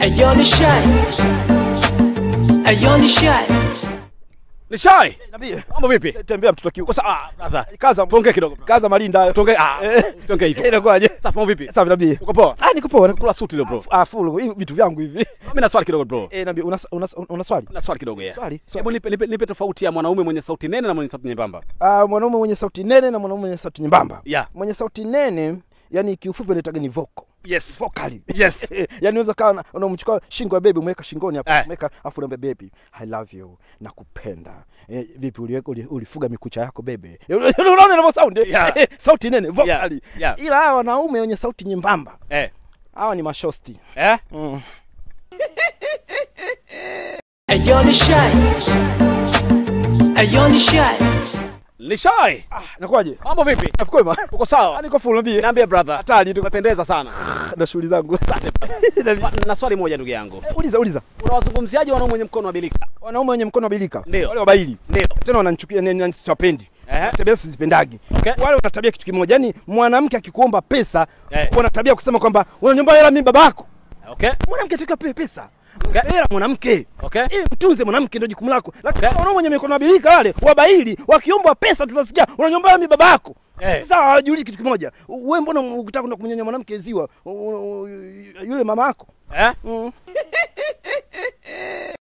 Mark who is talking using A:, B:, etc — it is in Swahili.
A: Ayo ni shy. Ayo ni shy.
B: Ni shy.
C: Nabii.
B: Mambo vipi?
C: Tembea mtoto kiuko.
B: Kwa sababu ah, brother.
C: Kaza
B: Tuongee kidogo. bro.
C: Kaza malinda.
B: Tuongee ah,
C: Eh.
B: usiongee hivyo.
C: Inakuwaje?
B: Safi mambo vipi?
C: Safi nabii.
B: Uko poa?
C: Ah, niko poa.
B: Kula suti leo bro.
C: Ah, full. Hivi vitu vyangu hivi.
B: Mimi na swali kidogo bro.
C: Eh, nabii una una, una swali?
B: Na swali kidogo ya.
C: Swali. swali.
B: Hebu nipe, nipe, nipe tofauti ya mwanaume mwenye sauti nene na mwenye sauti nyembamba.
C: Ah, mwanaume mwenye sauti nene na mwanaume mwenye sauti nyembamba.
B: Yeah.
C: Mwenye sauti nene, yani kiufupi anaitaga ni vocal.
B: Yes.
C: Vocally.
B: Yes.
C: yani unaweza kawa na- unamchukua shingo ya bebi umeweka shingoni hapo
B: Eh.
C: umeweka afu unaambia bebi i love you nakupenda eh, vipi uliweka uli, ulifuga mikucha yako bebe Eh, unaona inavyo sound eh?
B: Yeah.
C: Eh, sauti nene vocally
B: Yeah.
C: ila hawa wanaume wenye sauti nyembamba
B: Eh.
C: hawa ni mashosti
B: Eh?
C: mm.
A: Ayo ni shy. Ayo ni shy.
B: Ni shy.
C: ah, nakuwaje
B: Mambo vipi?
C: nafukwema
B: Uko sawa?
C: niko full nabii
B: Niambie brother.
C: hatari tu
B: Umependeza sana.
C: na shughuli zangu Nabii.
B: Wa- Na swali moja ndugu yangu.
C: Eh, uliza uliza
B: Unawazungumziaje wanaume wenye mkono wa bilika?
C: wanaume wenye mkono wa bilika
B: Ndio.
C: wale wabaili
B: Ndio.
C: tena wananichukia ni- ni- siwapendi
B: Eh?
C: tabia sizipendagi
B: Okay.
C: wale wana tabia kitu kimoja yani mwanamke akikuomba pesa
B: Eh.
C: wana tabia kusema kwamba unaniomba hela mimi babako
B: Okay?
C: mwanamke ataka pewe pesa
B: Okay.
C: hela mwanamke
B: Okay?
C: Eh, mtunze mwanamke ndio jukumu lako lakini
B: Okay.
C: wanaume wenye mikono mabilika wale wabaili wakiombwa pesa tunasikia unaniomba hela mimi babako
B: Eh.
C: sasa hawajui kitu kimoja wewe mbona ukitaka kwenda kumnyonya mwanamke ziwa u- u- yule mama yako
B: Eh?
C: mm.